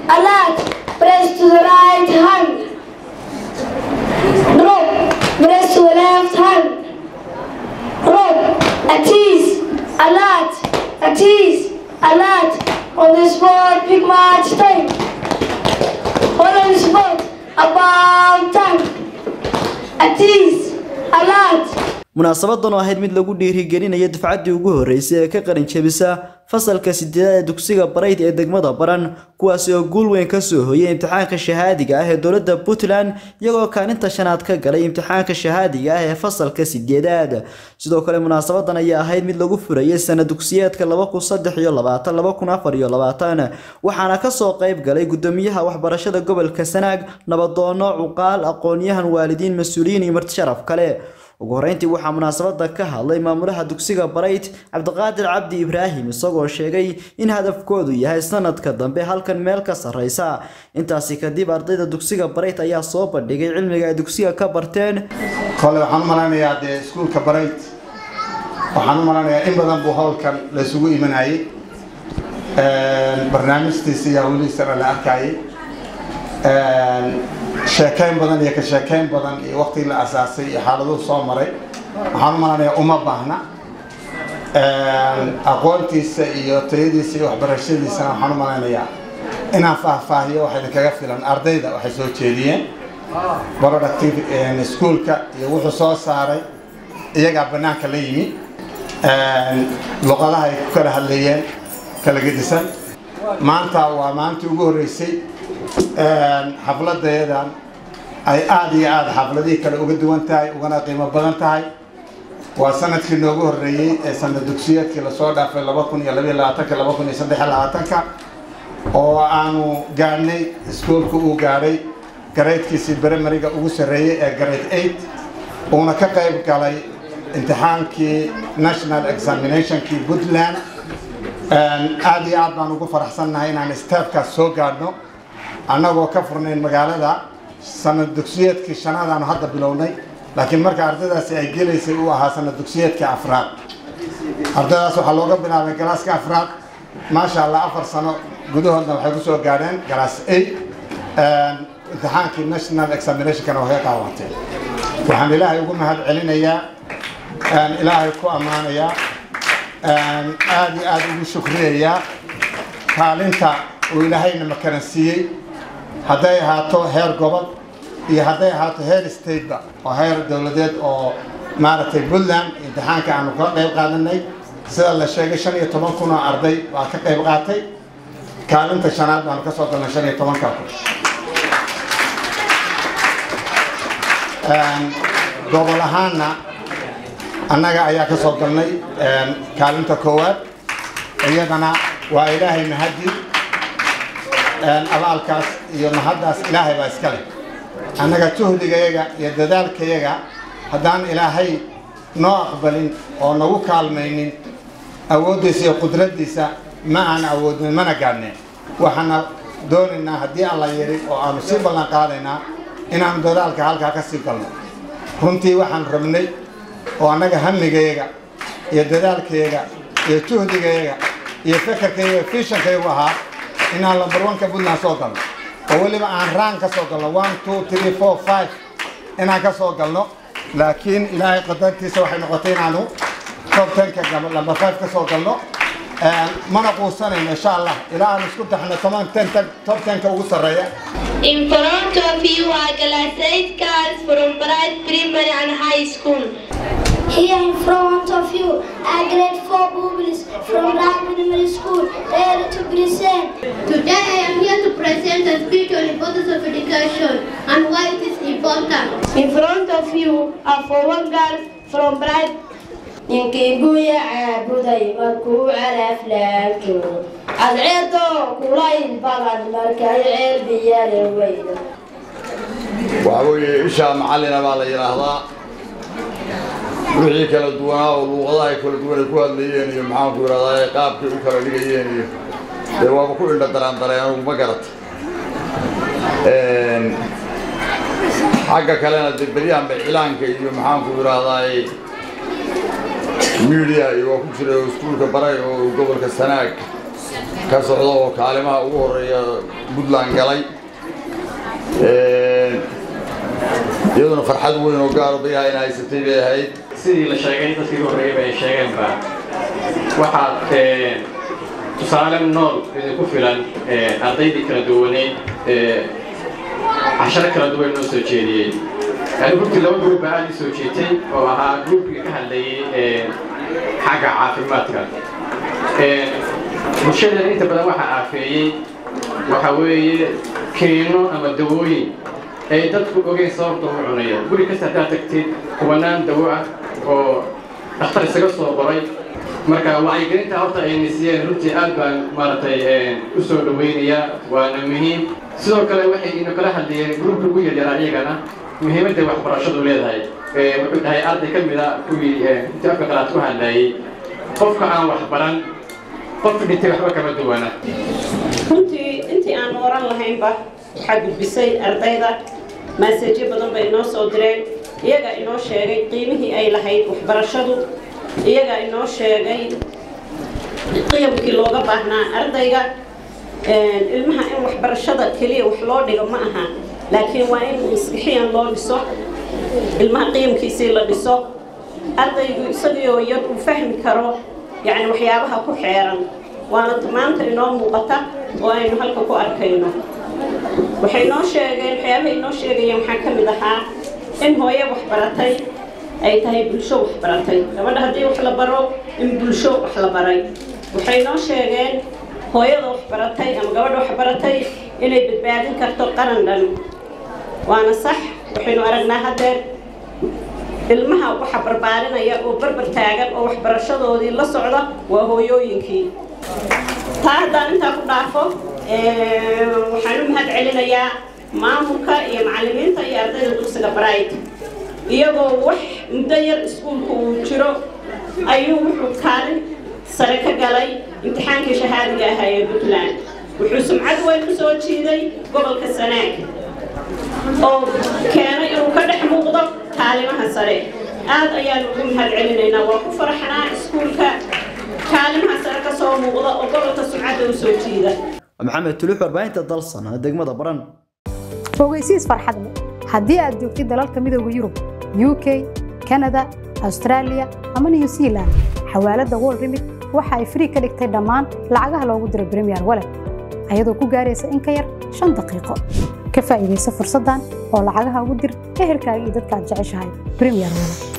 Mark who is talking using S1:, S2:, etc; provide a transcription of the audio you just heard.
S1: alert press to the right hand drop press to the left hand drop at ease alert at ease alert on the spot pick match time hold on the spot about time at ease alert
S2: munaasabadan oo ahayd mid lagu dhiirigelinayo dufcaddii ugu horreysay ee ka qalin jebisa fasalka sideedaad ee dugsiga barayd ee degmada baran kuwaasi oo guul weyn ka soo hoyay imtixaanka shahaadiga ah ee dowladda puntland iyagoo kaalinta shanaad ka galay imtixaanka shahaadiga ah ee fasalka sideedaad sidoo kale munaasabadan ayaa ahayd mid lagu furayay sana dugsiyeedka waxaana kasoo qayb galay gudoomiyaha waxbarashada gobolka sanaag nabadoono cuqaal aqoon-yahan waalidiin mas-uuliyiin iyo marti sharaf kale ugu horeyntii waxaa munaasabada ka hadlay maamulaha dugsiga barayt cabdiqaadir cabdi ibraahim isagoo sheegay in hadafkoodu yahay sanadka dambe halkan meel ka sarreysa intaasi kadib ardayda dugsiga barayt ayaa soo bandhigay cilmiga ay dugsiga ka barteen
S3: kole waxaan u malaynayaa dee iskuulka barayt waxaan u malaynayaa in badan buu howlkan laysugu imanayay barnaamijtiisa iyo hawlihiisana la arkayay sheekeyn badan iyo ka sheekeyn badan iyo waqtigii la asaasay iyo xaaladuhu soo maray waxaan u malanayaa uma baahna aqoontiisa iyo tayadiisa iyo waxbarashadiisana waxaan u malaynayaa inaan faahfaahiyo waxa idinkaga filan ardayda waxay soo jeediyeen productive schoolka iyo wuxuu soo saaray iyagaa banaanka la yimi luqadaha ay ku kala hadlayeen kala gedisan maanta waa maalintii ugu horreysay xafladeedan ay aada iyo aada xafladihii kale uga duwan tahay ugana qiimo badan tahay waa sanadkii noogu horreeyey ee sanad dugsiyeedkii lasoo dhaafay laba kun iyo labaiyo labaatanka laba kun iyo saddex iyo labaatanka oo aanu gaadhnay iskuolka uu gaadhay garaydkiisii brimariga ugu sarreeyey ee grade eight uuna ka qayb galay imtixaankii national examinationkii puntland aada iyo aad baan ugu faraxsannahay inaan steebkaas soo gaadhno annagoo ka furnayn magaalada sanad dugsiyeedkii shanaadaanu hadda bilownay laakiin marka ardaydaasi ay gelaysay uu ahaa sanad dugsiyeedkii afraad ardaydaas waxaa looga bilaabay galaaska afraad maasha allah afar sano gudahoodna waxay ku soo gaadheen galaas eight imtixaankii national examinationkana waxay qaawanteen waxaan ilaahay ugu mahad celinayaa ilaahay ku ammaanayaa aada iyo aada ugu shukriyayaa kaalinta uu ilaahayna makaransiiyey hadday ahaato heer gobol iyo hadday ahaato heer stateba oo heer dowladeed oo maaragtay puntland imtixaanka aanu ka qayb qaadanay sida la sheegay shan iyo toban kun oo arday waa ka qayb qaatay kaalinta shanaad baanu ka soo galnay shan iyo tobanka kun gobol ahaanna annaga ayaa ka soo galnay kaalinta koowaad iyadana waa ilaahay mahadi abaalkaas iyo mahaddaas ilaahay baa iska leh annaga juhdigayaga iyo dadaalkayaga haddaan ilaahay noo aqbalin oo nagu kaalmaynin awooddiisa iyo qudraddiisa ma aan awoodnin mana gaadhnin waxaana doonaynaa haddii alla yidhi oo aanu sii ballan qaadaynaa inaanu dadaalka halkaa ka sii galno runtii waxaan rabnay oo annaga hamigayaga iyo dadaalkayaga iyo juhdigayaga iyo fekerkayaga fishankayagu ahaa inaan lambarwanka puntland soo galno oo weliba aan raan ka soo galno one two three four five inaan ka soo galno laakiin ilaahay qadartiisa waxay noqotay inaanu top tenka lambar five ka soo galno mana quusanayno insha allah ilaa aan isku taxno toban ten top tenka ugu sarreeya
S4: In front of you are class 8 girls from Bright Primary and High School.
S1: Here in front of you are grade 4 pupils from Black Primary School, ready to present.
S4: Today I am here to present a speech on importance of education and why it is important.
S1: In front of you are four girls from Bright
S5: ninkii guya caabuday markuu calaf laabto cadceedo kulayl badan markay ceel biyale weydo
S6: waxaa weeye ishaa macallina baa la yidhaahdaa wixii kala duwanaa oo luuqadaha ay kala duwan ay ku hadlayeen iyo maxaanku yidhahdaa ay qaabkay u kala dhigayeen iyo dee waaba ku indha daraan dareen anugu ma garata xagga kalena dee beryahan bay cilaanka iyo maxaanku yidhaahdaa media iyo waa ku jiray oo iskuulka baray oo gobolka sanaag ka socda oo kaalimaha ugu horreeya puntland galay iyaduna farxad weyn oo gaaro dayaha in haysatay bay ahayd
S7: sidii la sheegay dadkii ugu horreeyay bay sheegeenba waxaad tusaale nool idinku filan ardaydii kala duwaneyd casharo kala duwan noo soo jeediyey yani runtii laba gruub baa aad ii soo jeetay oo ahaa gruubkii ka hadlayay xagga caafimaadka bulshadeena inta badan waxaa aafeeyey waxa weeye keeno ama dawooyin ay dadku ogeyn sababta u cunaya guri kasta haddaad tagtid kubanaan dawo ah oo dhakhtar isaga soo qoray marka wacyigelinta horta ay nisiyeen runtii aad baan maaragtay u soo dhawaynayaa waana muhiim sidoo kale waxay ina kala hadlayeen gruubka ugu yaryaraa iyagana muhiimadda waxbarashadu leedahay wuxuu dhahay arday ka mid a kuwii intii afka qalaad ku hadlayay qofka aan wax baran qof dhintay waxba kama duwana
S8: runtii intii aan oran lahaynba waxaa gudbisay ardayda maaseejyo badan bay inoo soo direen iyagaa inoo sheegay qiimihii ay lahayd waxbarashadu iyagaa inoo sheegay qiyamkii looga baahnaa ardayga ilmaha in waxbarashada keliya wax loo dhigo ma aha laakiin waa in maskixiyan loo dhiso ilmaha qiyamkiisii la dhiso ardaygu isagioo yar uu fahmi karo yacni waxyaabaha ku xeeran waana maanta inoo muuqata oo aynu halka ku arkayno waxay noo sheegeen waxyaabaha inoo sheegayeen waxaa ka mid ahaa in hooye waxbaratay ay tahay bulsho waxbaratay gabadha haddii wax la baro in bulsho wax la baray waxay noo sheegeen hooyada waxbaratay ama gabadha waxbaratay inay badbaadin karto qaran dhan waana sax waxaynu aragnaa haddeer ilmaha waxa barbaarinaya oo barbar taagan oo waxbarashadoodii la socda waa hooyooyinkii taa haddaan intaa ku dhaafo waxaan u mahad celinayaa maamulka iyo macallimiinta iyo ardayda dugsiga bright iyagoo wax muddo yar iskuulka uu jiro ayuu wuxuu kaalin sare ka galay imtixaankii shahaadiga ahaa ee puntland wuxuu sumcad weyn u soo jiiday gobolka sanaag oo keenay inuu ka dhex muuqdo kaalimaha sare aad ayaanu ugu mahad celinaynaa waa ku faraxnaa iskuulka kaalimaha sare ka soo muuqda oo gobolka sumcadda u soo jiida
S2: maxamed tulux warbaahinta dalsan degmada baran
S9: fogeysiis farxad leh haddii aad joogtid dalalka midooda yurub u k kanada austraaliya ama new zealand xawaaladda wol remit waxa ay frii ka dhigtay dhammaan lacagaha loogu diro bremiyer walet ayadoo ku gaaraysa in ka yar shan daqiiqo ka faa'iidaysa fursaddan oo lacagaha ugu dir ehelkaaga iyo dadka aad jeceshahay bremiyer walet